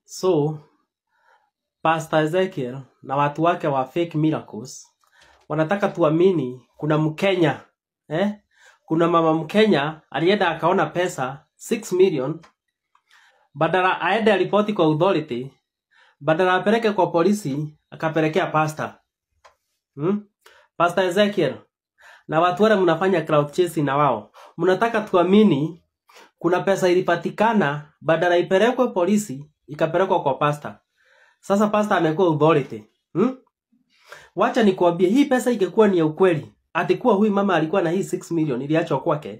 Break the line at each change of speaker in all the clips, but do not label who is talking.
So Pastor Ezekiel na watu wake wa fake miracles wanataka tuamini kuna Mkenya eh? Kuna mama Mkenya alienda akaona pesa 6 million, badala aende aripoti kwa authority, badala apeleke kwa polisi, akapelekea pastor hmm? Pastor Ezekiel na watu wale mnafanya crowd chasing na wao, mnataka tuamini kuna pesa ilipatikana, badala ipelekwe polisi, ikapelekwa kwa pastor. Sasa pastor amekuwa authority hmm? Wacha nikwambie, hii pesa ingekuwa ni ya ukweli, atikuwa huyu mama alikuwa na hii 6 million iliachwa kwake.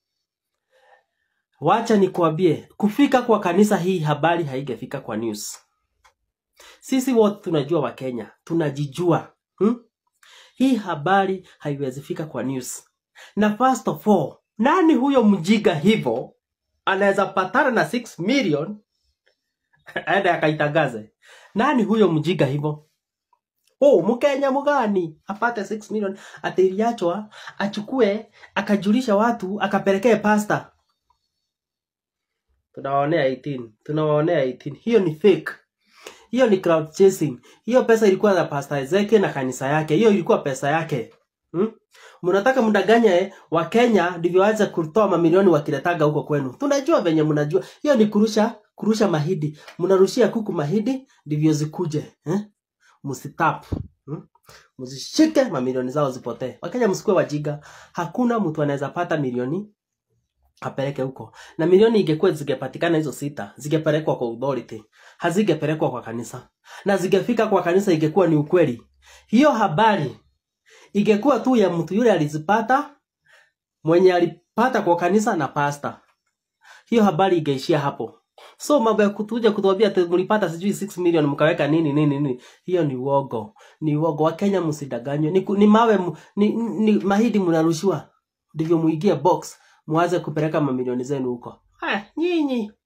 Wacha nikwambie, kufika kwa kanisa hii habari haingefika kwa news. Sisi wote tunajua Wakenya, tunajijua hmm? Hii habari haiwezi fika kwa news. Na first of all, nani huyo mjiga hivyo anaweza patana na 6 million aende akaitangaze? Nani huyo mjiga hivyo? Oh, Mkenya mgani apate 6 million ati iliachwa achukue akajulisha watu akapelekee pasta. Tunawaonea 18, tunawaonea 18. Hiyo ni fake. Hiyo ni crowd chasing. Hiyo pesa ilikuwa za Pastor Ezekiel na kanisa yake. Hiyo ilikuwa pesa yake. Hmm? Mnataka mdanganye wa Kenya ndivyo waanze kutoa mamilioni wakiletaga huko kwenu. Tunajua venye mnajua. Hiyo ni kurusha kurusha mahidi. Mnarushia kuku mahidi ndivyo zikuje. Eh? Msitap. Hmm? Mzishike mamilioni zao zipotee. Wakenya msikuwe wajiga. Hakuna mtu anaweza pata milioni apeleke huko. Na milioni ingekuwa zingepatikana hizo sita, zingepelekwa kwa authority, hazingepelekwa kwa kanisa. Na zingefika kwa kanisa ingekuwa ni ukweli. Hiyo habari ingekuwa tu ya mtu yule alizipata, mwenye alipata kwa kanisa na pasta. Hiyo habari ingeishia hapo. So mambo ya kutuja kutuambia ati mlipata sijui 6 million mkaweka nini nini nini, hiyo ni uogo, ni uogo. Wakenya msidanganywe, ni, ku- ni mawe mu- ni, ni mahidi mnarushiwa, ndivyo muingie box muanze kupeleka mamilioni zenu huko. Haya, nyinyi